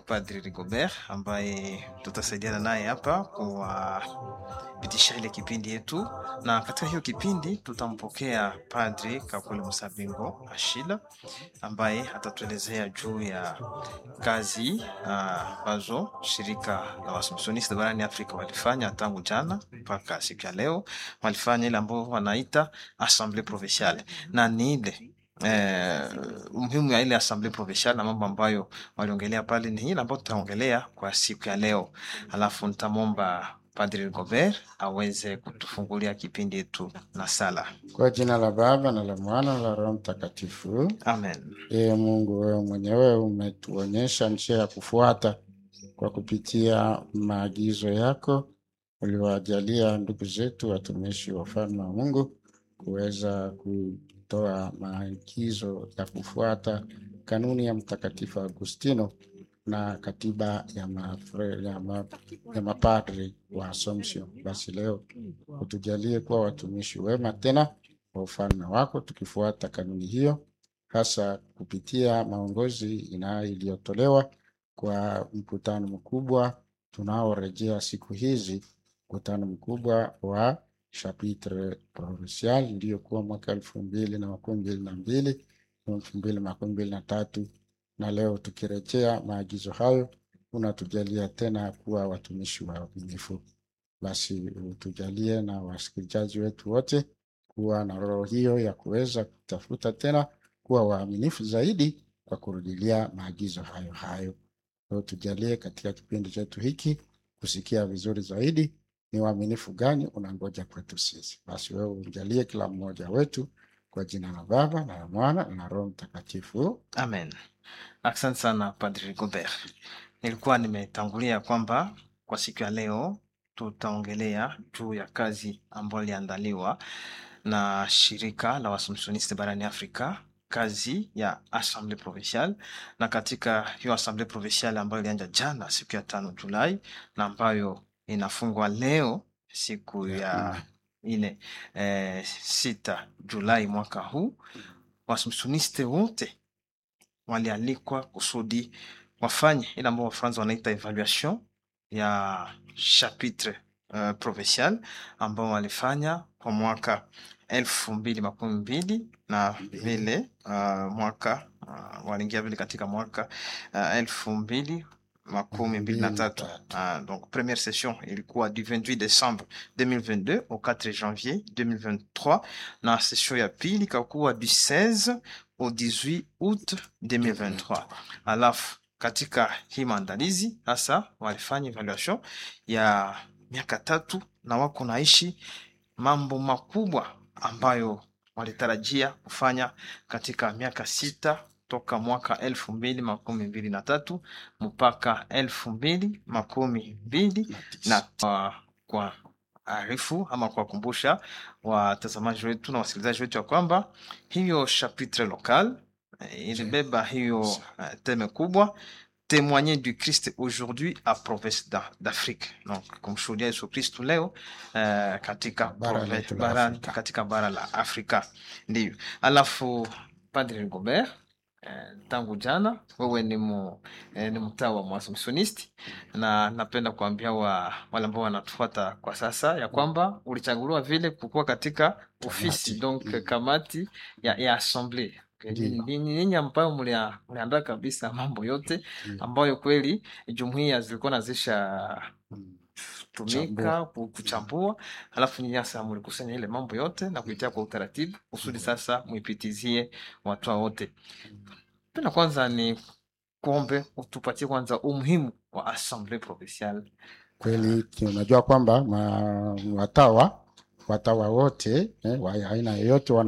Padri Rigobert ambaye tutasaidiana naye hapa kuwapitisha ile kipindi yetu, na katika hiyo kipindi tutampokea Padri Kakule Musabingo Ashila ambaye atatuelezea juu ya kazi ambazo uh, shirika la Waassumptioniste barani Afrika walifanya tangu jana mpaka siku ya leo. Walifanya ile ambao wanaita Assemblee Provinciale na ni ile Eh, umuhimu ya ile Assemblee Provinciale na mambo ambayo waliongelea pale ni ile ambayo tutaongelea kwa siku ya leo, alafu nitamwomba Padri Rigobert aweze kutufungulia kipindi yetu na sala. Kwa jina la Baba na la Mwana na la Roho Mtakatifu. Amen. Ee Mungu, wewe mwenyewe umetuonyesha njia ya kufuata kwa kupitia maagizo yako uliwajalia ndugu zetu watumishi wa ufalme wa Mungu kuweza kutoa maagizo ya kufuata kanuni ya Mtakatifu Agustino na katiba ya, mafre, ya, ma, ya mapadri wa Assumption. Basi leo utujalie kuwa watumishi wema tena wa ufalme wako, tukifuata kanuni hiyo, hasa kupitia maongozi ina iliyotolewa kwa mkutano mkubwa tunaorejea siku hizi, mkutano mkubwa wa chapitre provincial iliyokuwa mwaka elfu mbili na makumi mbili na mbili elfu mbili makumi mbili na tatu na leo tukirejea maagizo hayo, unatujalia tena kuwa watumishi waaminifu. Basi utujalie na wasikilizaji wetu wote kuwa na roho hiyo ya kuweza kutafuta tena kuwa waaminifu zaidi kwa kurudilia maagizo hayo hayo. Leo tujalie katika kipindi chetu hiki kusikia vizuri zaidi ni waaminifu gani unangoja kwetu sisi. Basi wewe ujalie kila mmoja wetu kwa jina la Baba na la Mwana na Roho Mtakatifu. Amen. Asante sana Padri Rigobert. Nilikuwa nimetangulia kwamba kwa siku ya leo tutaongelea juu ya kazi ambayo iliandaliwa na shirika la Waassumptioniste barani Afrika, kazi ya Assemblee Provinciale, na katika hiyo Assemblee Provinciale ambayo ilianza jana siku ya tano Julai na ambayo inafungwa leo siku ya ine eh, sita Julai mwaka huu, Waassumptioniste wote walialikwa kusudi wafanye ile ambao Wafaransa wanaita evaluation ya chapitre uh, provincial ambao walifanya kwa mwaka elfu mbili makumi mbili na vile uh, mwaka uh, waliingia vile katika mwaka uh, elfu mbili makumi mbili na tatu. Uh, donc première session ilikuwa du 28 décembre 2022 au 4 janvier 2023 na session ya pili ikakuwa du 16 au 18 août 2023. Alafu katika hii maandalizi sasa walifanya evaluation ya miaka tatu na wako naishi mambo makubwa ambayo walitarajia kufanya katika miaka sita toka mwaka elfu mbili makumi mbili na tatu mpaka elfu mbili makumi mbili na uh, kwa arifu ama kuwakumbusha watazamaji wetu na wasikilizaji wetu ya kwamba hiyo chapitre local ilibeba hiyo uh, teme kubwa témoigner du Christ aujourd'hui à province d'Afrique. Donc kumshuhudia Yesu Kristu leo uh, katika, Bara letu la bara, Afrika. katika bara la Afrika ndio. Alafu Padre Rigobert eh, tangu jana wewe ni, mu, eh, ni mtaa wa Mwaassumptionisti na napenda kuambia wa, wale ambao wanatufuata kwa sasa ya kwamba ulichaguliwa vile kukuwa katika ofisi Kamati. donc Mm. kamati ya, ya assemblee Ndiyo. ni ninyi ambayo mlia- mliandaa kabisa mambo yote Mm. ambayo kweli jumuiya zilikuwa nazisha Mm. tumika ku- kuchambua, alafu nyinyi sasa mlikusanya ile mambo yote na kuitia kwa utaratibu kusudi sasa muipitizie watu wote. Penda kwanza ni kuombe utupatie kwanza umuhimu wa Assemblee Provinciale. Kweli unajua kwamba ma- watawa watawa wote eh, wa aina yoyote wana